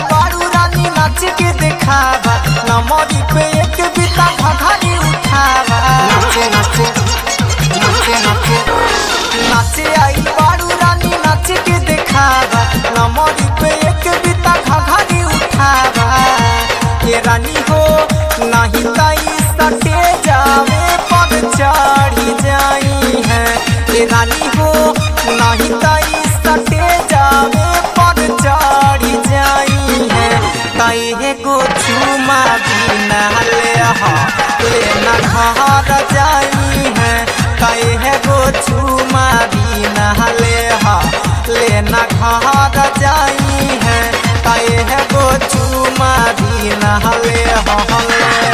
बारू रानी नाच के दिखावा नमरी पे एक बिता घघरी उठावा नाचे नाचे नाचे नाचे नाचे आई बारू रानी नाच के दिखावा नमरी पे एक बिता घघरी उठावा ये रानी हो नहीं ताई सटे जावे पग चढ़ी जाई है ये रानी हो नहीं ताई सटे जावे पग चढ़ी जाई है ताई है गो चुमा बिना ले हा लेना घर जाई है ताई है गो चुमा बिना ले हा लेना घर जाई है ताई है गो चुमा बिना ले हा ले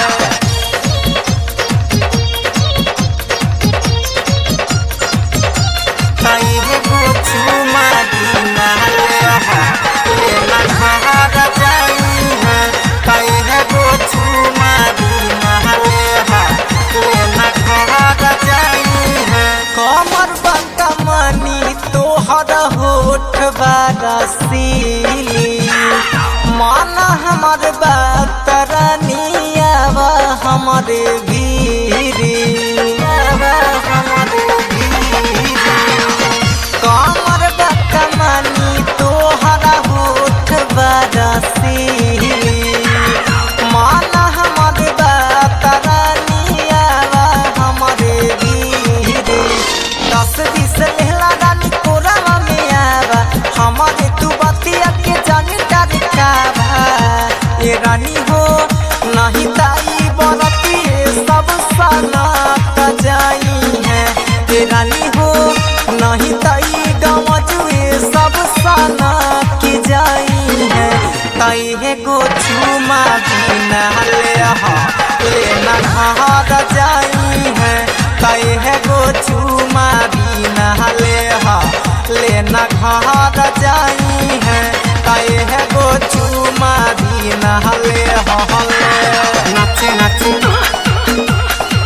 ताई है गो चुमा बिना ले हा लेना घर जाई है ताई है गो चुमा बिना ले हा लेना घर जाई है कमर बंका मनी तोहर होठ बरसीली मन हमर बात रानियावा हमर भीरी हमर भीरी कमर बकमनी तोहरा होठ बरसीली मान हमर बतरनियावा हमर बीरे दस बीस लेहला रानी कोरावा में आवा हमर तू बतिया के जानी डरकावा ये रानी हो नहीं ताई बरती सब सनात जाई है ये रानी हो नहीं ताई गमजुए सब सना के जाई है ताई है गो चुमा बिना ले हा लेना घर जाई है ताई है गो चुमा बिना ले हा लेना घर जाई है ताई है गो चुमा बिना ले हा नाचे नाचे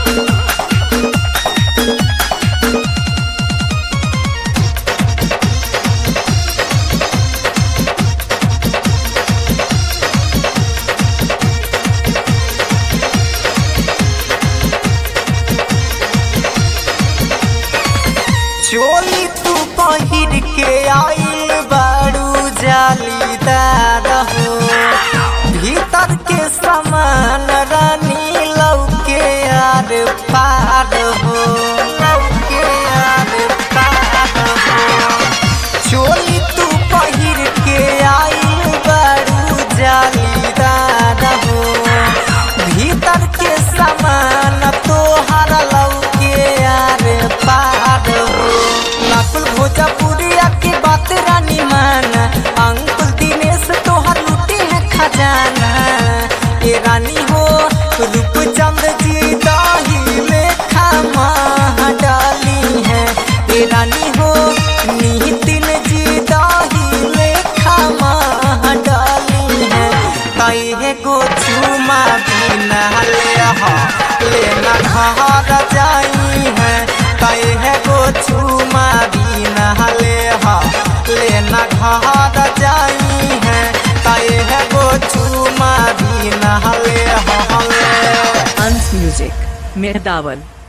चोली तू पहिर के आइल बारू जालीदार हो भीतर के समान रानी लौके आर पार हो लौके आर पार हो चोली तू पहिर के आइल बारू जालीदार हो भीतर के समान तोहर लौके आर पार हो नकुल भोजपुरिया के बात रानी मान अंकुल दिनेश तोहर लुटे है खजाना ये रानी हो रूपचंद जी दाही लेखा माह डाली है ये रानी हो नितिन जी दाही लेखा माह डाली है ताई है गो चुमा बिना ले हा लेना घर जाई है ताई है गो चुमा बिना ले हा लेना घर जाई है ताई है गो चुमा बिना ले हा ले Ans Music, Mehdaval.